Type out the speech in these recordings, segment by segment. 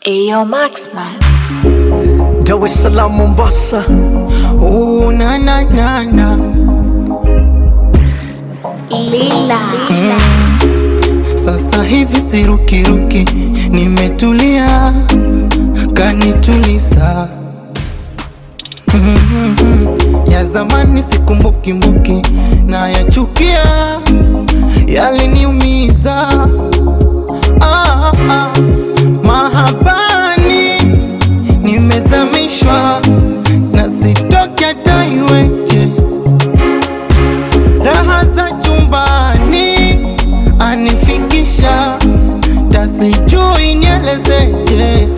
Ayo Maxman. Dar es Salaam, Mombasa. Oh, na na na na. Lila. Sasa hivi sirukiruki, nimetulia, kanituliza. Mhm. Ya zamani sikumbuki na yachukia, yaliniumiza. Ah, ah. Mahabani nimezamishwa na sitoki hata iweje raha za chumbani anifikisha tasijui nielezeje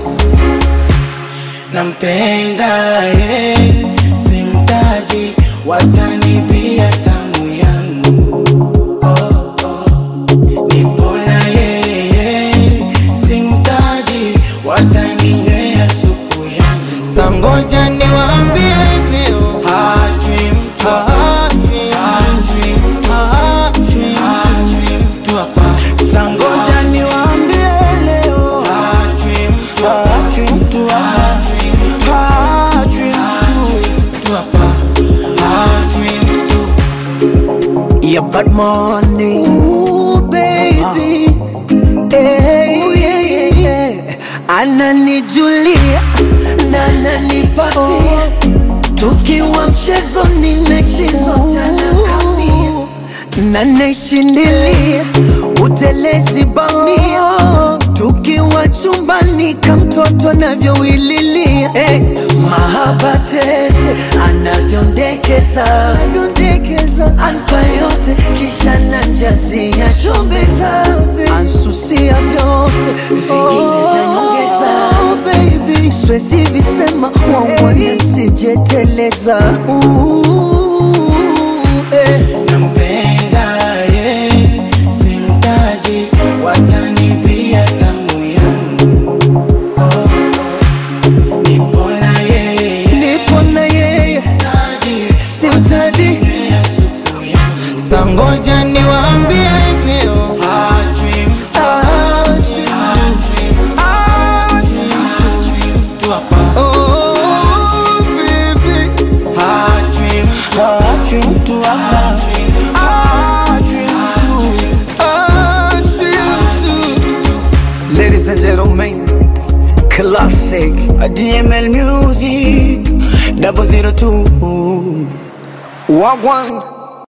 nampenda ye simtaji watanibia tamu yangu oh, oh. nipona yeye simtaji wataninywea supu yangu sangoja niwaambie leo hajui mtu hajui hajui mtu hajui hajui mtu hapa sangoja niwaambie leo hajui mtu hajui mtu hajui mtu hajui mtu hapa hajui mtu Yeah, bad money. Ooh, baby. Hey, Ooh, yeah, yeah, yeah. Ananijulia na ananipatia tukiwa mchezoni mechi zote anakamia na naishindilia utelezi bamia tukiwa chumbani kamtoto anavyowililia hey, mahaba tete anavyondekeza anavyondekeza anpa yote kisha nanjazia chombeza ansusia vyote vingine vya nyongeza baby swezi visema wangwana nsijeteleza eh. nampenda ye simtaji watanibia tamu yangu oh, oh. nipona yeye nipo na yeye taji simtaji ya supu yangu sangoja niwaambie leo hajui mtu hajui hajui mtu hapa oh baby hajui mtu hajui mtu hapa hajui mtu hajui mtu Ladies and gentlemen, classic. DML Music double zero two Wagwan.